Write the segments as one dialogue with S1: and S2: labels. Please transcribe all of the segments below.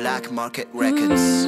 S1: Black Market Records.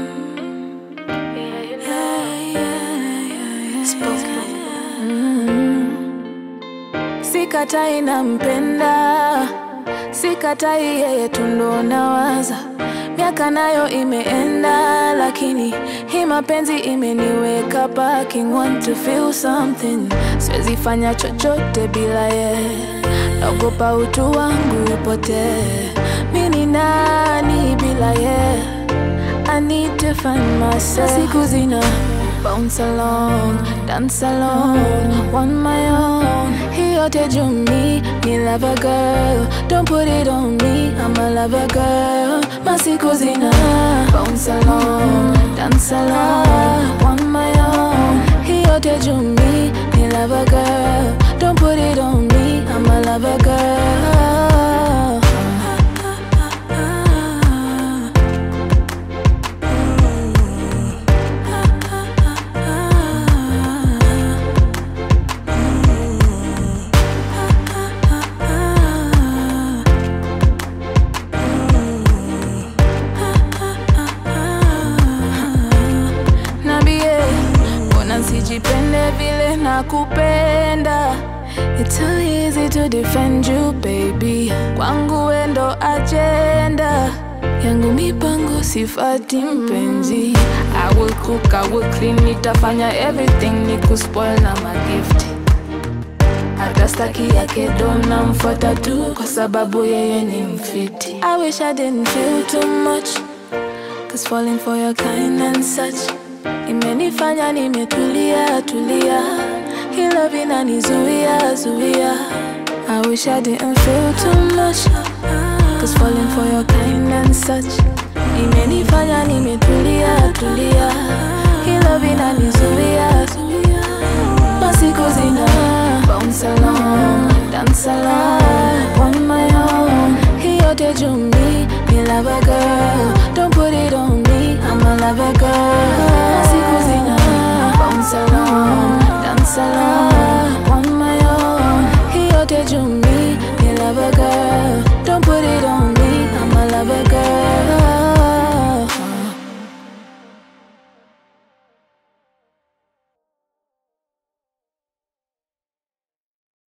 S2: Sikatai nampenda, sikatai yeye tu ndo nawaza. Miaka nayo imeenda, lakini hii mapenzi imeniweka parking. Want to feel something, siwezi fanya chochote bila ye. Naogopa utu wangu upotee. Mi ni nani bila ye? I need to find myself. Siku zina bounce along, dance along, on my own. He yote juu mi, me love a girl. Don't put it on me, I'm a lover girl. Masiku zina bounce along, dance along, on my own. He yote juu mi, me love a girl. Don't put it on me, I'm a lover girl. Nambie, mbona nsijipende vile nakupenda? It's so easy to defend you baby, kwangu wendo agenda yangu mipango sifati mpenzi. I will cook, I will clean, nitafanya everything nikuspoil na magift hata staki yake dona mfuata tu kwa sababu yeye ni mfiti. I wish I didn't feel too much Cause falling for your kind and such Imenifanya nimetulia tulia Hii love inanizuia zuia I wish I didn't feel too much Cause falling for your kind and such Imenifanya nimetulia tulia Hii love inanizuia zuia Masiku zina bounce along, dance along on my own. He yote juu mi, me love a girl. Don't put it on me, I'm a lover girl.